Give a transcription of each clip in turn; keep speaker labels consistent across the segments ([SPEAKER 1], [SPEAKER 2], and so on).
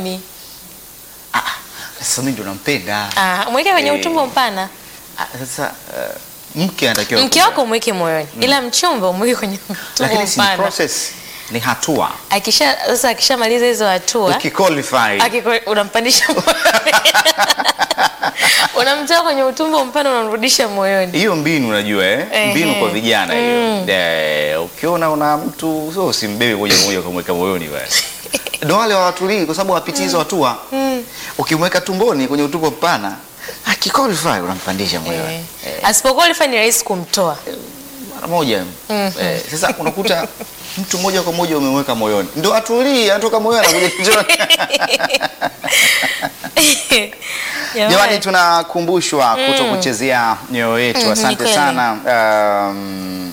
[SPEAKER 1] moyoni.
[SPEAKER 2] Ah, sasa mimi ndo nampenda.
[SPEAKER 1] Ah, mweke kwenye
[SPEAKER 2] Eh.
[SPEAKER 1] utumbo mpana.
[SPEAKER 2] Ah, Sasa eh, mke anatakiwa
[SPEAKER 1] Mke wako umweke moyoni, ila mchumba umweke kwenye utumbo
[SPEAKER 2] lakini si ni
[SPEAKER 1] mpana.
[SPEAKER 2] process, ni hatua.
[SPEAKER 1] Akisha sasa akishamaliza hizo hatua
[SPEAKER 2] Ukiqualify
[SPEAKER 1] akiko- unampandisha moyoni. Unamtoa kwenye utumbo mpana unamrudisha moyoni.
[SPEAKER 2] hiyo mbinu unajua eh?
[SPEAKER 1] Ehe.
[SPEAKER 2] mbinu kwa vijana hiyo Eh, ukiona una mtu so usimbebe moja kwa moja ukamweka moyoni bwana ndo wale hawatulii kwa sababu hawapitii hizo hatua ukimweka tumboni kwenye utumbo mpana akiqualify unampandisha moyoni
[SPEAKER 1] Eh. Asipoqualify ni rahisi kumtoa.
[SPEAKER 2] mara moja eh, sasa unakuta mtu moja kwa moja umemweka moyoni ndo atulii anatoka moyoni anakuja kichwani Jamani, tunakumbushwa kuto kuchezea mioyo yetu.
[SPEAKER 1] Mm, ni
[SPEAKER 2] Asante
[SPEAKER 1] kweli.
[SPEAKER 2] sana um,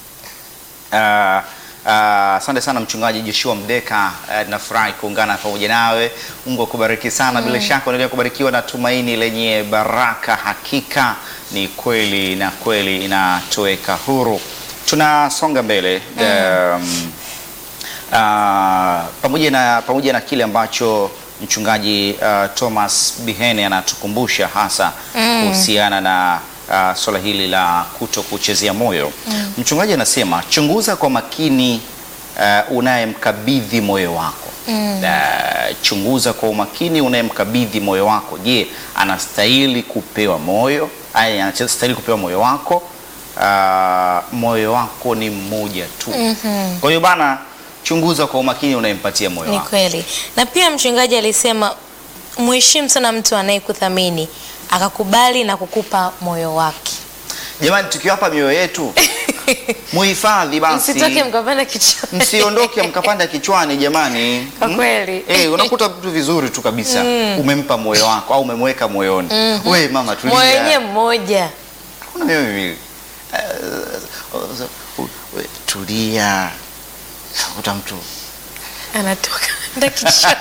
[SPEAKER 2] uh, uh, asante sana mchungaji Joshua Mdeka. Uh, nafurahi kuungana pamoja nawe. Mungu akubariki sana. Bila shaka unaendelea kubarikiwa na tumaini lenye baraka. Hakika ni kweli na kweli inatoweka huru. Tunasonga mbele um, Ah, pamoja na pamoja na kile ambacho mchungaji ah, Thomas Bihene anatukumbusha hasa kuhusiana na ah, swala hili la kuto kuchezea moyo. Mchungaji anasema chunguza kwa makini ah, unayemkabidhi moyo wako. Ah, chunguza kwa umakini unayemkabidhi moyo wako. Je, anastahili kupewa moyo? Aya, anastahili kupewa moyo wako? Ah, moyo wako ni mmoja tu. Kwa hiyo bana, chunguza kwa umakini unayempatia moyo
[SPEAKER 1] Ni
[SPEAKER 2] wako.
[SPEAKER 1] kweli. Na pia mchungaji alisema mheshimu sana mtu anayekuthamini akakubali na kukupa moyo wake.
[SPEAKER 2] Jamani, tukiwapa mioyo yetu muhifadhi basi,
[SPEAKER 1] Msitoke mkapanda kichwani.
[SPEAKER 2] msiondoke mkapanda kichwani jamani.
[SPEAKER 1] Kwa
[SPEAKER 2] Mm?
[SPEAKER 1] kweli.
[SPEAKER 2] Eh, unakuta vitu vizuri tu kabisa umempa moyo wako au umemweka moyoni. We mama, tulia.
[SPEAKER 1] Moyo wenyewe mmoja.
[SPEAKER 2] Kuna mioyo miwili. Eh, uh, we, tulia. Uta mtu
[SPEAKER 1] anatoka enda kichwani.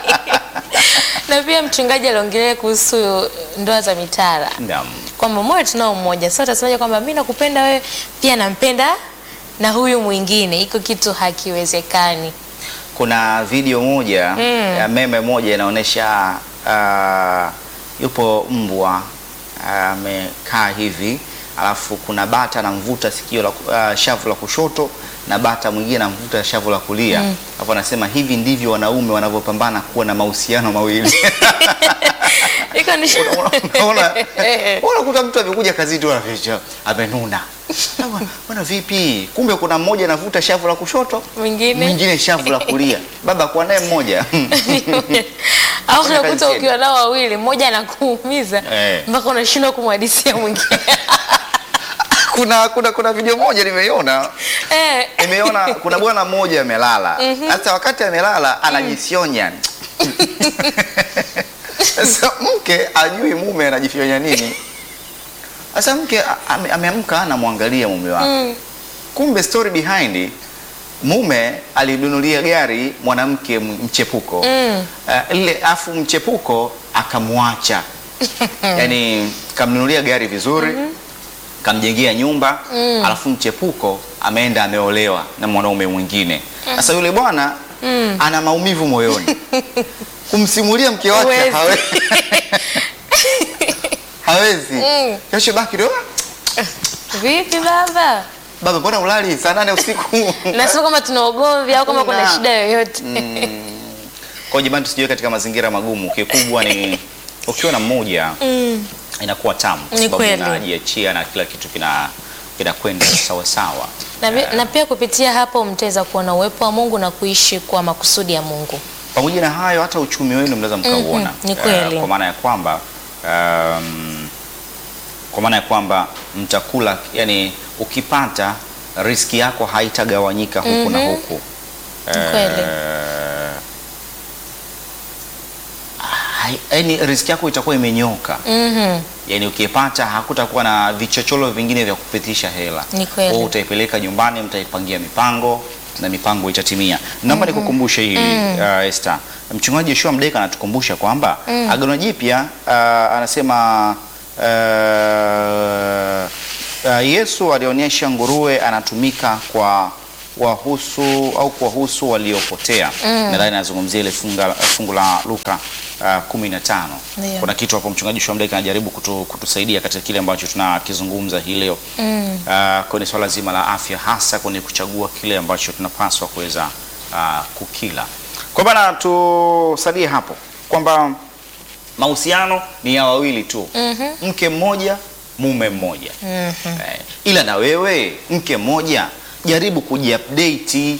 [SPEAKER 1] na pia mchungaji aliongelea kuhusu ndoa za mitara
[SPEAKER 2] Naam.
[SPEAKER 1] kwamba moyo tunao mmoja. Sasa utasemaje kwamba mimi nakupenda wewe pia nampenda na huyu mwingine? Iko kitu hakiwezekani.
[SPEAKER 2] Kuna video moja ya meme moja inaonyesha ah, yupo mbwa amekaa hivi, alafu kuna bata anamvuta sikio la ku- ah, shavu la kushoto na bata mwingine anamvuta shavu la kulia, alafu anasema hivi ndivyo wanaume wanavyopambana kuwa na mahusiano mawili.
[SPEAKER 1] Iko ni
[SPEAKER 2] Unaona, unakuta mtu amekuja kazini tu anaficha amenuna, Bwana, bwana vipi? Kumbe kuna mmoja anavuta shavu la kushoto
[SPEAKER 1] Mwingine.
[SPEAKER 2] mwingine shavu la kulia. Baba kwa naye mmoja
[SPEAKER 1] au
[SPEAKER 2] Fanya kazi
[SPEAKER 1] unakuta
[SPEAKER 2] tena.
[SPEAKER 1] ukiwa nao wawili, mmoja anakuumiza
[SPEAKER 2] Eh.
[SPEAKER 1] mpaka unashindwa kumhadisia mwingine.
[SPEAKER 2] kuna kuna kuna video moja nimeiona
[SPEAKER 1] Eh,
[SPEAKER 2] nimeona kuna bwana mmoja amelala sasa wakati amelala anajifyonya sasa mke ajui mume anajifyonya nini sasa mke a- ame- ameamka anamwangalia mume wake kumbe story behind mume alinunulia gari mwanamke m- mchepuko
[SPEAKER 1] Mm.
[SPEAKER 2] uh, ile afu mchepuko akamwacha yani kamnunulia gari vizuri kamjengea nyumba alafu mchepuko ameenda ameolewa na mwanaume mwingine sasa yule bwana ana maumivu moyoni kumsimulia mke wake
[SPEAKER 1] Huwezi.
[SPEAKER 2] hawe- hawezi
[SPEAKER 1] Mm.
[SPEAKER 2] kesho baki ndio
[SPEAKER 1] vipi baba?
[SPEAKER 2] baba mbona ulali saa nane usiku
[SPEAKER 1] Na sio kama tuna ugomvi au kama kuna
[SPEAKER 2] Hakuna.
[SPEAKER 1] shida yoyote.
[SPEAKER 2] kwa hiyo jamani tusijiwe katika mazingira magumu kikubwa ni ukiwa na mmoja
[SPEAKER 1] Mm.
[SPEAKER 2] inakuwa tamu kwa
[SPEAKER 1] Ni
[SPEAKER 2] sababu
[SPEAKER 1] kweli.
[SPEAKER 2] inajiachia na kila kitu kina kinakwenda sawa sawa
[SPEAKER 1] Na, pi- na pia kupitia hapo mtaweza kuona uwepo wa Mungu na kuishi kwa makusudi ya Mungu.
[SPEAKER 2] pamoja na hayo hata uchumi wenu mnaweza mkauona
[SPEAKER 1] Mhm, ni kweli.
[SPEAKER 2] Eh, kwa maana ya kwamba um, kwa maana ya kwamba mtakula yani ukipata riski yako haitagawanyika huku na huku
[SPEAKER 1] Ni kweli.
[SPEAKER 2] Eh, hai- yani riski yako itakuwa imenyoka
[SPEAKER 1] Mhm.
[SPEAKER 2] yani ukipata hakutakuwa na vichocholo vingine vya kupitisha hela
[SPEAKER 1] Ni kweli.
[SPEAKER 2] Wewe utaipeleka nyumbani mtaipangia mipango na mipango itatimia naomba nikukumbushe hili uh, Esther mchungaji Yoshua Mdeka anatukumbusha kwamba agano jipya uh, anasema uh, uh, Yesu alionyesha nguruwe anatumika kwa wahusu au kuwahusu waliopotea. Nadhani nazungumzia ile funga- fungu la Luka uh, kumi na tano.
[SPEAKER 1] Ndio.
[SPEAKER 2] Kuna kitu hapo mchungaji Shwamdeka anajaribu kutu, kutusaidia katika kile ambacho tunakizungumza hii leo uh, kwenye swala zima la afya, hasa kwenye kuchagua kile ambacho tunapaswa kuweza uh, kukila. Kwa bana, tusalie hapo kwamba mahusiano ni ya wawili tu, mke mmoja mume mmoja eh, ila na wewe mke mmoja jaribu kujiupdate.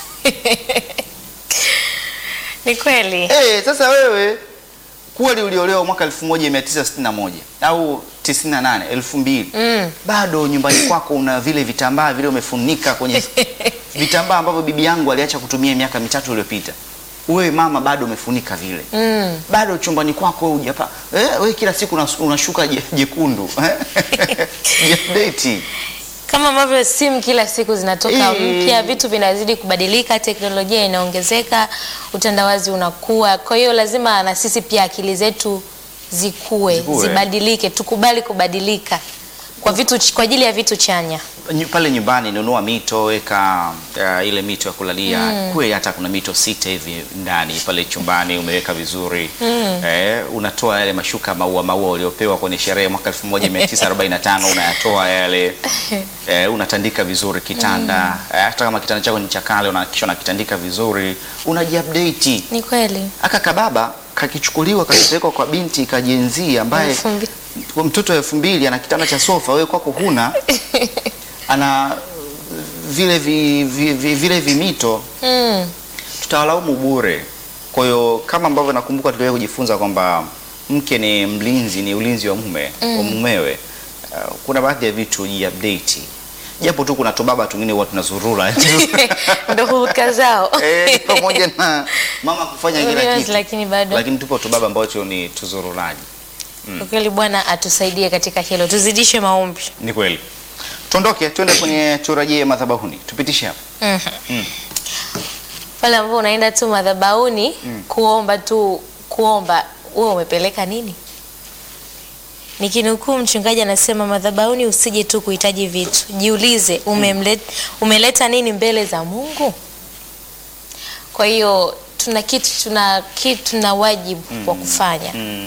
[SPEAKER 1] Ni kweli.
[SPEAKER 2] Eh, sasa wewe kweli uliolewa mwaka 1961 au 98 2000
[SPEAKER 1] Mm.
[SPEAKER 2] bado nyumbani kwako una vile vitambaa vile umefunika kwenye vitambaa ambavyo bibi yangu aliacha kutumia miaka mitatu iliyopita. Wewe mama bado umefunika vile
[SPEAKER 1] Mm.
[SPEAKER 2] bado chumbani kwako wewe hujapa eh, wewe kila siku unas- unashuka je- jekundu eh? Jiupdate.
[SPEAKER 1] Kama ambavyo simu kila siku zinatoka
[SPEAKER 2] Eh.
[SPEAKER 1] mpya, vitu vinazidi kubadilika, teknolojia inaongezeka, utandawazi unakuwa. Kwa hiyo lazima na sisi pia akili zetu zikue,
[SPEAKER 2] Zikue.
[SPEAKER 1] zibadilike, tukubali kubadilika kwa vitu ch- kwa ajili ya vitu chanya.
[SPEAKER 2] Nyu- pale nyumbani nunua mito weka uh, ile mito ya kulalia kuwe hata kuna mito sita hivi ndani pale chumbani umeweka vizuri eh, unatoa yale mashuka maua maua uliopewa kwenye sherehe mwaka 1945 unayatoa yale eh, unatandika vizuri kitanda eh, hata kama kitanda chako ni cha kale unahakikisha unakitandika vizuri unajiupdate
[SPEAKER 1] Ni kweli.
[SPEAKER 2] aka kababa kakichukuliwa kakipelekwa kwa binti kajenzi ambaye
[SPEAKER 1] Elfu mbili.
[SPEAKER 2] kwa mtoto wa elfu mbili ana kitanda cha sofa, wewe kwako huna, ana vile vi, vi, vi, vile vimito,
[SPEAKER 1] Mm.
[SPEAKER 2] tutawalaumu bure. Kwa hiyo kama ambavyo nakumbuka tuliwahi kujifunza kwamba mke ni mlinzi, ni ulinzi wa mume wa mumewe. Uh, kuna baadhi ya vitu jiupdate, japo tu kuna tubaba tungine huwa tunazurura
[SPEAKER 1] Ndio hulka zao.
[SPEAKER 2] eh, pamoja na mama kufanya kila
[SPEAKER 1] Yes,
[SPEAKER 2] kitu,
[SPEAKER 1] lakini bado
[SPEAKER 2] lakini tupo tubaba ambacho ni tuzururaji.
[SPEAKER 1] kwa kweli Bwana atusaidie katika hilo, tuzidishe maombi.
[SPEAKER 2] Ni kweli. Tuondoke tuende kwenye turajie madhabahuni, tupitishe hapo.
[SPEAKER 1] Pale ambapo unaenda tu madhabahuni kuomba tu kuomba, wewe umepeleka nini? Nikinukuu mchungaji anasema madhabahuni usije tu kuhitaji vitu, jiulize umemlet, umeleta nini mbele za Mungu. Kwa hiyo tuna kitu tuna kitu tuna wajibu wa kufanya
[SPEAKER 2] Mm.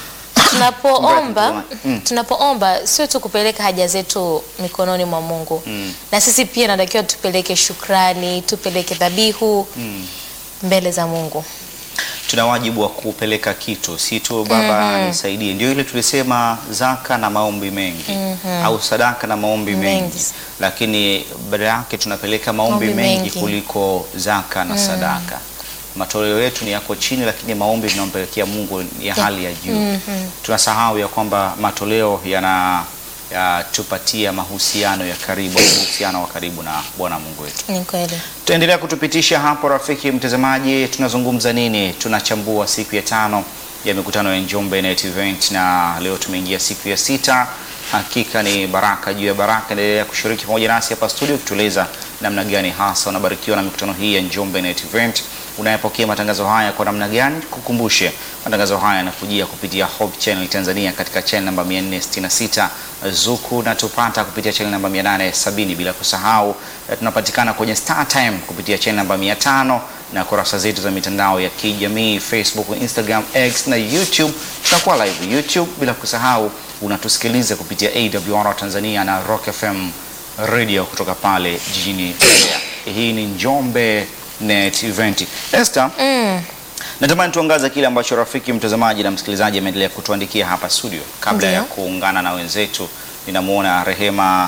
[SPEAKER 1] tunapoomba
[SPEAKER 2] Mbaya, mm.
[SPEAKER 1] tunapoomba sio tu kupeleka haja zetu mikononi mwa Mungu
[SPEAKER 2] Mm.
[SPEAKER 1] na sisi pia natakiwa tupeleke shukrani, tupeleke dhabihu
[SPEAKER 2] Mm.
[SPEAKER 1] mbele za Mungu.
[SPEAKER 2] Tuna wajibu wa kupeleka kitu, si tu baba nisaidie. Ndio ile tulisema zaka na maombi mengi au sadaka na maombi mengi,
[SPEAKER 1] Mengi.
[SPEAKER 2] lakini badala yake tunapeleka maombi
[SPEAKER 1] Maombi
[SPEAKER 2] mengi,
[SPEAKER 1] mengi.
[SPEAKER 2] kuliko zaka na sadaka. Matoleo yetu ni yako chini, lakini maombi tunampelekea Mungu ni ya hali ya juu. Tunasahau ya kwamba matoleo yana yatupatia mahusiano ya karibu, uhusiano wa karibu na Bwana Mungu wetu.
[SPEAKER 1] Ni kweli.
[SPEAKER 2] Tutaendelea kutupitisha hapo, rafiki mtazamaji, tunazungumza nini? Tunachambua siku ya tano ya mikutano ya Njombe Net Event, na leo tumeingia siku ya sita. Hakika ni baraka juu ya baraka. Endelea kushiriki pamoja nasi hapa studio, kutueleza namna gani hasa unabarikiwa na mikutano hii ya Njombe Net Event. Unayepokea matangazo haya kwa namna gani? Kukumbushe, matangazo haya yanakujia kupitia Hope Channel Tanzania katika channel namba 466 Zuku, na tupata kupitia channel namba 870, bila kusahau eh, tunapatikana kwenye Star Time kupitia channel namba 500 na kurasa zetu za mitandao ya kijamii Facebook, Instagram, X na YouTube. Tutakuwa live YouTube, bila kusahau unatusikiliza kupitia AWR Tanzania na Rock FM radio kutoka pale jijini Mbeya. Hii ni Njombe Net Event. Esther,
[SPEAKER 1] Mm.
[SPEAKER 2] natamani tuangaze kile ambacho rafiki mtazamaji na msikilizaji ameendelea kutuandikia hapa studio. Kabla
[SPEAKER 1] Ndiyo.
[SPEAKER 2] ya kuungana na wenzetu, ninamwona Rehema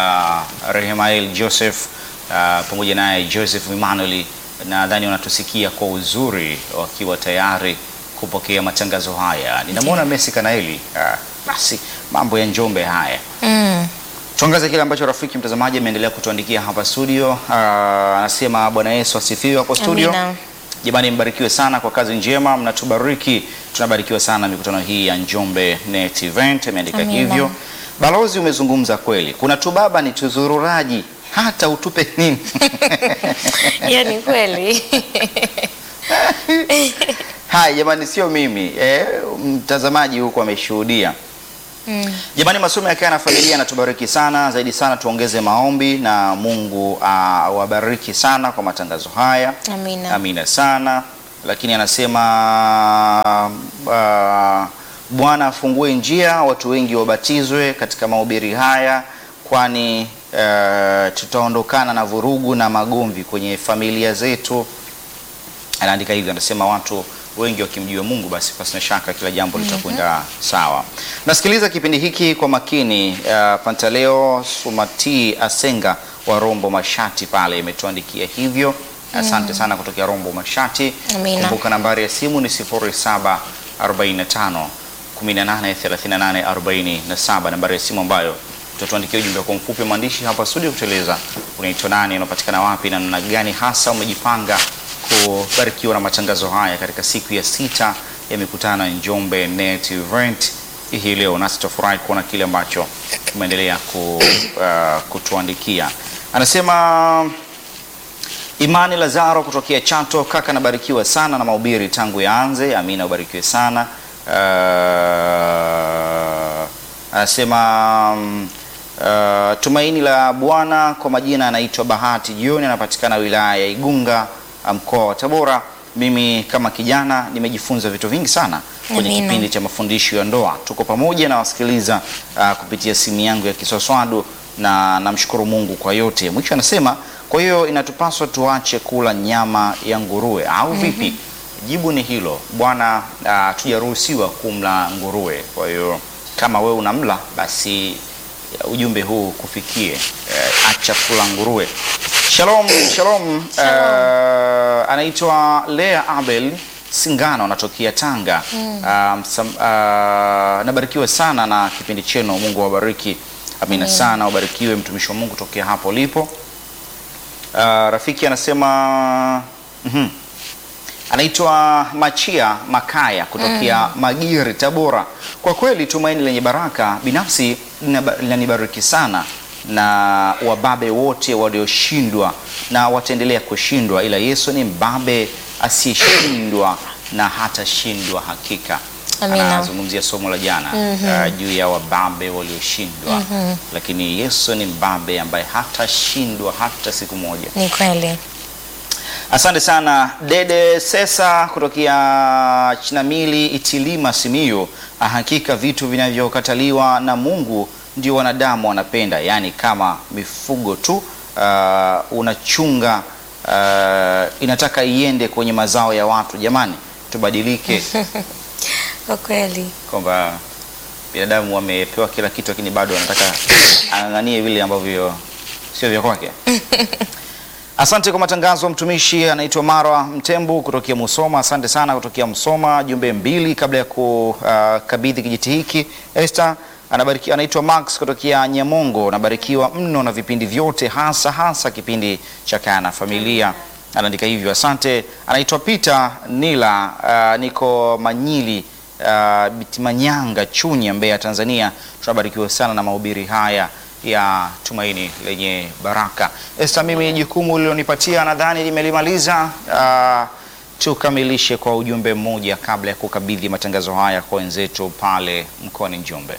[SPEAKER 2] uh, Rehemael Joseph uh, pamoja naye Joseph Emmanuel, nadhani wanatusikia kwa uzuri wakiwa tayari kupokea matangazo haya. Ninamwona Messi Kanaeli. Uh, basi mambo ya Njombe haya
[SPEAKER 1] Mm.
[SPEAKER 2] Tuangaze kile ambacho rafiki mtazamaji ameendelea kutuandikia hapa studio. Ah, Anasema Bwana Yesu asifiwe hapo studio.
[SPEAKER 1] Amina.
[SPEAKER 2] Jamani, mbarikiwe sana kwa kazi njema mnatubariki. Tunabarikiwa sana mikutano hii ya Njombe Net Event, ameandika
[SPEAKER 1] Amina.
[SPEAKER 2] hivyo. Balozi, umezungumza kweli, kuna tubaba ni tuzururaji, hata utupe nini
[SPEAKER 1] Hiyo ni kweli.
[SPEAKER 2] Hai jamani, sio mimi eh, mtazamaji huko ameshuhudia
[SPEAKER 1] Mm.
[SPEAKER 2] Jamani, masomo ya Kaya na Familia yanatubariki sana zaidi sana, tuongeze maombi na Mungu awabariki sana kwa matangazo haya.
[SPEAKER 1] Amina.
[SPEAKER 2] Amina sana. Lakini anasema uh, Bwana afungue njia, watu wengi wabatizwe katika mahubiri haya, kwani uh, tutaondokana na vurugu na magomvi kwenye familia zetu. Anaandika hivyo, anasema watu wengi wakimjua Mungu, basi pasina shaka kila jambo litakwenda sawa. Nasikiliza kipindi hiki kwa makini. Uh, Pantaleo Sumati Asenga wa Rombo Mashati pale imetuandikia hivyo. Asante sana kutokea Rombo Mashati.
[SPEAKER 1] Amina.
[SPEAKER 2] Kumbuka nambari ya simu ni 0745 183847, nambari ya simu ambayo utatuandikia ujumbe kwa mfupi wa maandishi hapa studio, kutueleza unaitwa nani, unapatikana wapi na namna gani hasa umejipanga kubarikiwa na matangazo haya katika siku ya sita ya mikutano ya Njombe Net Event hii leo, nasi tutafurahi kuona kile ambacho umeendelea ku, uh, kutuandikia. Anasema Imani Lazaro kutokea Chato, kaka nabarikiwa sana na mahubiri tangu yaanze. Amina, ubarikiwe sana. Uh, anasema mm, uh, tumaini la Bwana kwa majina anaitwa Bahati Jioni, anapatikana wilaya ya Igunga, mkoa wa Tabora. Mimi kama kijana nimejifunza vitu vingi sana kwenye
[SPEAKER 1] Amina.
[SPEAKER 2] kipindi cha mafundisho ya ndoa. Tuko pamoja na wasikiliza uh, kupitia simu yangu ya kiswaswadu na namshukuru Mungu kwa yote. Mwisho anasema kwa hiyo inatupaswa tuache kula nyama ya nguruwe au vipi? Jibu ni hilo bwana, uh, tujaruhusiwa kumla nguruwe. Kwa hiyo kama wewe unamla basi uh, ujumbe huu kufikie, uh, acha kula nguruwe. Shalom, shalom. Uh, anaitwa Lea Abel Singano anatokea Tanga. Um, sam, uh, nabarikiwa sana na kipindi chenu. Mungu awabariki. Amina sana, ubarikiwe mtumishi wa Mungu tokea hapo ulipo. Uh, rafiki anasema mhm. anaitwa Machia Makaya kutokea Magiri, Tabora. Kwa kweli tumaini lenye baraka binafsi linaba- linanibariki sana na wababe wote walioshindwa na wataendelea kushindwa, ila Yesu ni mbabe asiyeshindwa na hatashindwa hakika.
[SPEAKER 1] Amina.
[SPEAKER 2] Anazungumzia somo la jana uh, juu ya wababe walioshindwa, lakini Yesu ni mbabe ambaye hatashindwa hata siku moja.
[SPEAKER 1] Ni kweli.
[SPEAKER 2] Asante sana Dede Sesa kutokea Chinamili Itilima Simiyu. Ah, Hakika vitu vinavyokataliwa na Mungu ndio wanadamu wanapenda, yaani kama mifugo tu. ah, unachunga ah, inataka iende kwenye mazao ya watu. Jamani, tubadilike
[SPEAKER 1] Kwa kweli.
[SPEAKER 2] kwamba binadamu wamepewa kila kitu, lakini bado anataka ang'ang'anie vile ambavyo sio vya kwake. Asante kwa matangazo. Mtumishi anaitwa Marwa Mtembu kutokea Musoma. Asante sana kutokea Musoma. Jumbe mbili kabla ya kukabidhi kijiti hiki. Esther anabariki, anaitwa Max kutokea Nyamongo. Nabarikiwa mno na vipindi vyote, hasa hasa kipindi cha Kaa na Familia. Anaandika hivyo, asante. Anaitwa Peter Nila, uh, niko Manyili uh, Bitimanyanga, Chunya, Mbeya, Tanzania. Tunabarikiwa sana na mahubiri haya ya tumaini lenye baraka. Esta, mimi jukumu ulilonipatia nadhani nimelimaliza. Uh, tukamilishe kwa ujumbe mmoja kabla ya kukabidhi matangazo haya kwa wenzetu pale mkoani Njombe.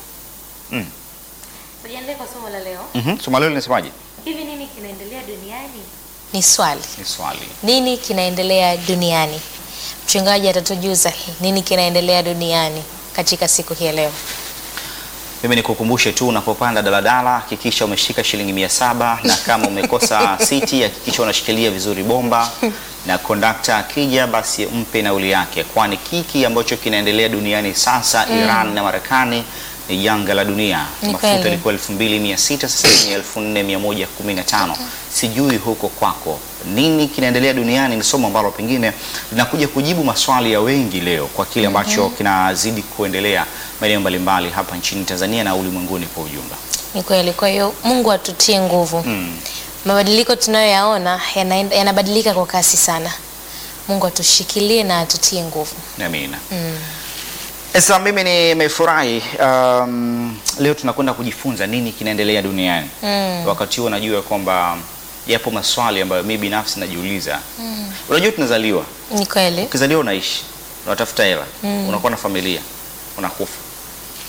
[SPEAKER 1] Tujiandae kwa somo la leo.
[SPEAKER 2] Mhm, somo leo linasemaje?
[SPEAKER 1] Hivi nini kinaendelea duniani? Ni swali.
[SPEAKER 2] Ni swali.
[SPEAKER 1] Nini kinaendelea duniani? Mchungaji atatujuza nini kinaendelea duniani katika siku hii ya leo.
[SPEAKER 2] Mimi nikukumbushe tu unapopanda daladala hakikisha umeshika shilingi mia saba na kama umekosa siti hakikisha unashikilia vizuri bomba, na kondakta akija basi mpe nauli yake, kwani kiki ambacho kinaendelea duniani sasa Iran na Marekani ni janga la dunia.
[SPEAKER 1] Ni
[SPEAKER 2] Mafuta
[SPEAKER 1] kweli.
[SPEAKER 2] ilikuwa 2600 sasa ni 4115. Sijui huko kwako nini kinaendelea duniani. Ni somo ambalo pengine linakuja kujibu maswali ya wengi leo kwa kile ambacho kinazidi kuendelea maeneo mbalimbali hapa nchini Tanzania na ulimwenguni kwa ujumla.
[SPEAKER 1] Ni kweli. Kwa hiyo Mungu atutie nguvu.
[SPEAKER 2] Mm.
[SPEAKER 1] Mabadiliko tunayoyaona yanaenda- yanabadilika kwa kasi sana. Mungu atushikilie na atutie nguvu.
[SPEAKER 2] Amina. Sasa mimi nimefurahi um, leo tunakwenda kujifunza nini kinaendelea duniani.
[SPEAKER 1] Mm.
[SPEAKER 2] Wakati huo najua kwamba yapo maswali ambayo mimi binafsi najiuliza. Unajua tunazaliwa,
[SPEAKER 1] Ni kweli.
[SPEAKER 2] ukizaliwa unaishi, unatafuta hela, unakuwa na familia, unakufa.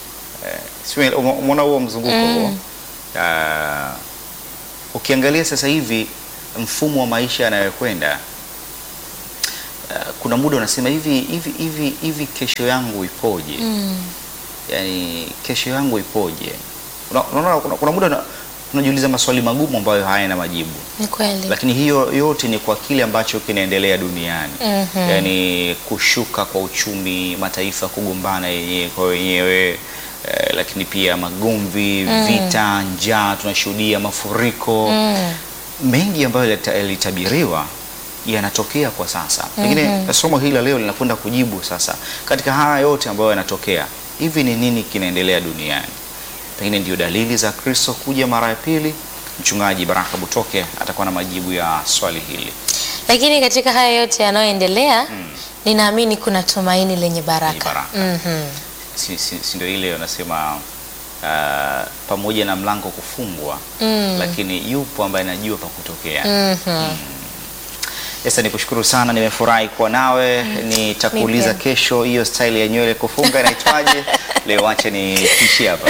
[SPEAKER 2] eh, sio ume- umeona huo mzunguko huo Ah, ukiangalia sasa hivi mfumo wa maisha yanayokwenda ah, kuna muda unasema hivi hivi hivi hivi kesho yangu ipoje
[SPEAKER 1] Mm.
[SPEAKER 2] yani kesho yangu ipoje Una- unaona kuna, kuna muda una- unajiuliza maswali magumu ambayo hayana majibu
[SPEAKER 1] Ni kweli.
[SPEAKER 2] lakini hiyo yote ni kwa kile ambacho kinaendelea duniani
[SPEAKER 1] Mhm.
[SPEAKER 2] yaani kushuka kwa uchumi mataifa kugombana yenyewe kwa wenyewe eh, lakini pia magomvi vita njaa tunashuhudia mafuriko
[SPEAKER 1] Mm.
[SPEAKER 2] mengi ambayo yalita- yalitabiriwa yanatokea kwa sasa pengine somo hili la leo linakwenda kujibu sasa katika haya yote ambayo yanatokea hivi ni nini kinaendelea duniani pengine ndio dalili za kristo kuja mara ya pili mchungaji baraka butoke atakuwa na majibu ya swali hili
[SPEAKER 1] Lakini katika haya yote yanayoendelea ninaamini kuna tumaini lenye baraka.
[SPEAKER 2] Lenye baraka.
[SPEAKER 1] Mhm.
[SPEAKER 2] si, si, si ndio ile wanasema uh, pamoja na mlango kufungwa
[SPEAKER 1] Mm.
[SPEAKER 2] lakini yupo ambaye anajua pa kutokea
[SPEAKER 1] Mhm.
[SPEAKER 2] Sasa nikushukuru sana, nimefurahi kuwa nawe. Nitakuuliza
[SPEAKER 1] Mimi
[SPEAKER 2] kesho hiyo style ya nywele kufunga inaitwaje? Leo acha niishie hapa.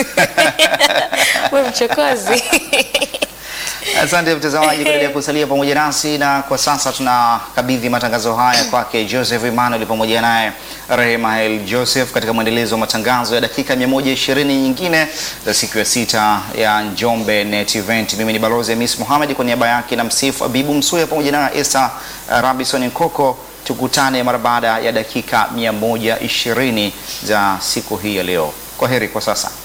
[SPEAKER 1] Wewe mchokozi.
[SPEAKER 2] Asante mtazamaji kuendelea kusalia pamoja nasi, na kwa sasa tunakabidhi matangazo haya kwake Joseph Emmanuel pamoja naye Rehema El Joseph katika mwendelezo wa matangazo ya dakika 120 nyingine za siku ya sita ya Njombe Net Event. Mimi ni Balozi Hamis Mohamed kwa niaba yake na msifu Abibu Msuya pamoja na Esther uh, Robinson Nkoko. Tukutane mara baada ya dakika 120 za siku hii ya leo. Kwa heri kwa sasa.